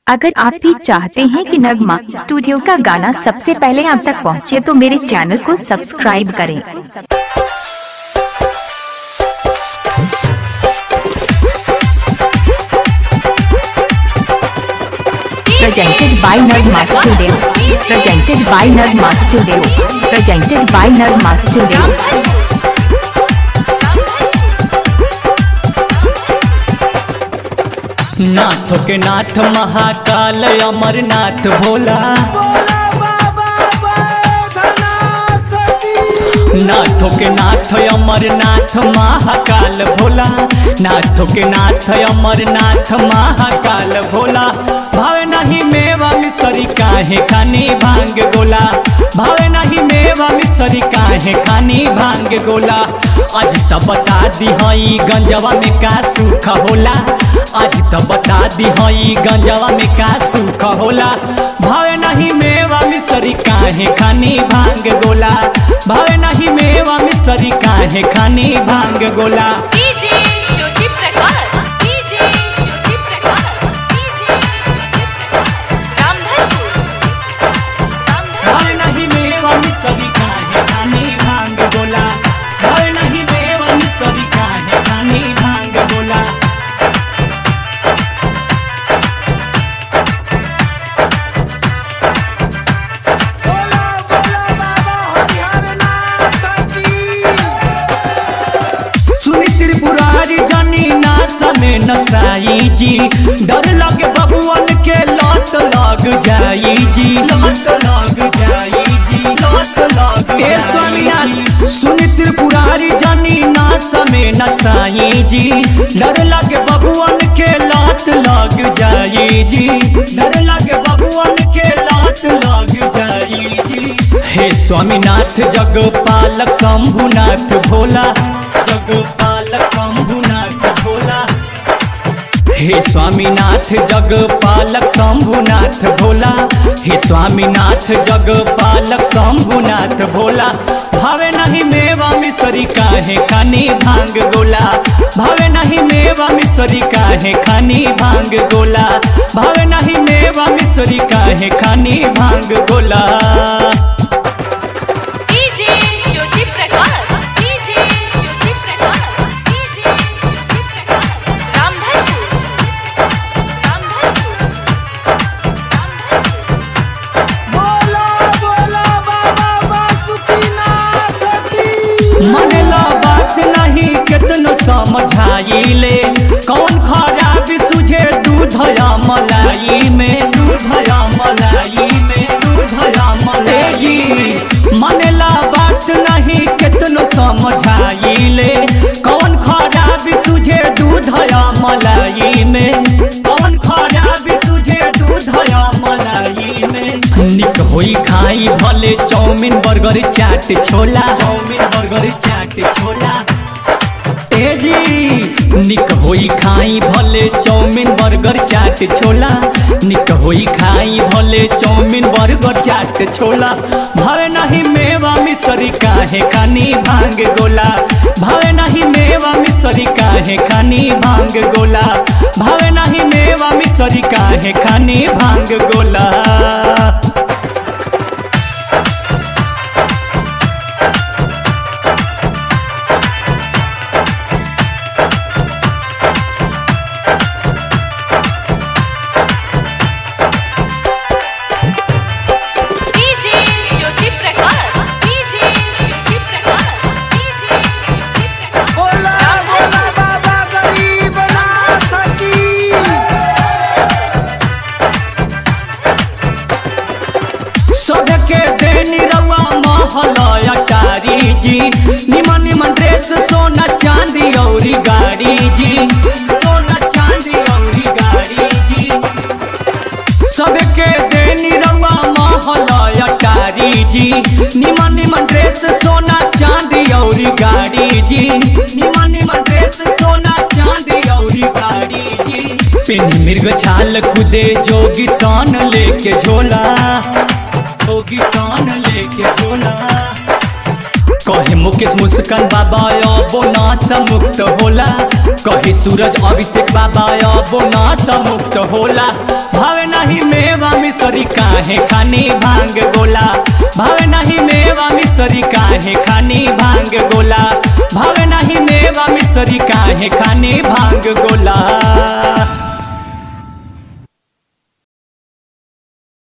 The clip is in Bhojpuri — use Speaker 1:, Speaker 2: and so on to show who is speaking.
Speaker 1: अगर आप भी चाहते हैं कि नगमा स्टूडियो का गाना सबसे पहले आप तक पहुंचे तो मेरे चैनल को सब्सक्राइब करें presented by Nagma Studio. Presented by Nagma Studio. Presented by Nagma Studio.
Speaker 2: नाथ के नाथ महाकाल अमरनाथ भोला नाथों के नाथ अमरनाथ महाकाल भोला नाथों के नाथ अमरनाथ महाकाल भोला भावे नहीं मेवा मिसरी काहे खानी भांग गोला भावे नहीं मेवा मिसरी काहे खानी भांग गोला आज तो बता दी हई गंजवा में का सुख होला आज तो बता दी हई गंजवा में का सुख होला भावे नहीं मेवा मिसरी काहे खानी भांग गोला भावे नहीं मेवा मिसरी काहे खानी भांग गोला
Speaker 3: DJ Jyoti Prakash DJ Jyoti Prakash DJ Ramdhanpur Ramdhanpur
Speaker 2: भावे नहीं मेवा मिसरी काहे खानी भांग गोला भावे नहीं मेवा मिसरी काहे खानी भांग गोला
Speaker 4: बोला बोला बाबा हरिहर नाथ की
Speaker 2: सुनी त्रिपुरारी जनी नास में नसाई जी डर लगे बबुअन के लत लग जाई जी लत लग जाई जी लत लग ए स्वामीनाथ सुनी त्रिपुरारी जनी नास में नसाई जी डर लगे बबुअन के लत लग जाई जी डर लगे बबुअन के लत लग जाई जी हे स्वामीनाथ जगपालक शंभुनाथ भोला जगपालक शंभुनाथ भोला हे स्वामीनाथ जगपालक शंभुनाथ भोला हे स्वामीनाथ जगपालक शंभुनाथ भोला भावे नहीं मेवा मिसरी काहे खानी भांग गोला भावे नहीं मेवा मिसरी काहे खानी भांग गोला भावे नहीं मेवा मिसरी काहे खानी भांग गोला
Speaker 3: DJ Jyoti Prakash DJ Jyoti Prakash DJ Jyoti Prakash Ramdhanpur Ramdhanpur Ramdhanpur
Speaker 4: बोला बोला बाबा बासुकीनाथ की
Speaker 2: मनला बात नहीं कितनो समझाइले कौन खराबी सुझे दूधया मलाई में दूधया मलाई में दूधया मलाई मनला बात नहीं कितनो समझाइले कौन खराबी सुझे दूधया मलाई में कौन खराबी सुझे दूधया मलाई में निक होई खाई भले चाउमीन बर्गर चाट छोला चाउमीन बर्गर चाट छोला ए जी निक होई खाई भले चाउमीन बर्गर चाट छोला निक होई खाई भले चाउमीन बर्गर चाट छोला भावे नहीं मेवा मिसरी काहे खानी भांग गोला भावे नहीं मेवा मिसरी काहे खानी भांग गोला भावे नहीं मेवा मिसरी काहे खानी भांग गोला
Speaker 3: DJ Jyoti Prakash DJ Jyoti Prakash DJ Jyoti Prakash
Speaker 4: बोला बोला बाबा गरीबनाथ की
Speaker 2: सबके देनी रवा महल अटारी जी निमन निमन ड्रेस सोना चांदी औरी गाड़ी जी सोना चांदी औरी गाड़ी जी सबके देनी रवा महल अटारी जी निमन निमन ड्रेस सोना चांदी औरी गाड़ी जी निमन निमन ड्रेस सोना चांदी औरी गाड़ी जी पिन मृग छाल खुदे जोगी सान लेके झोला जोगी सान लेके झोला कहे मुकेश मुस्कान बाबा अबो नाश मुक्त होला कहे सूरज अभिषेक बाबा अबो नाश मुक्त होला भावे नहीं मिसरी काहे खानी भांग गोला भाव नहीं मेवा मिसरी काहे खानी भांग गोला भाव नहीं मेवा मिसरी काहे खानी भांग गोला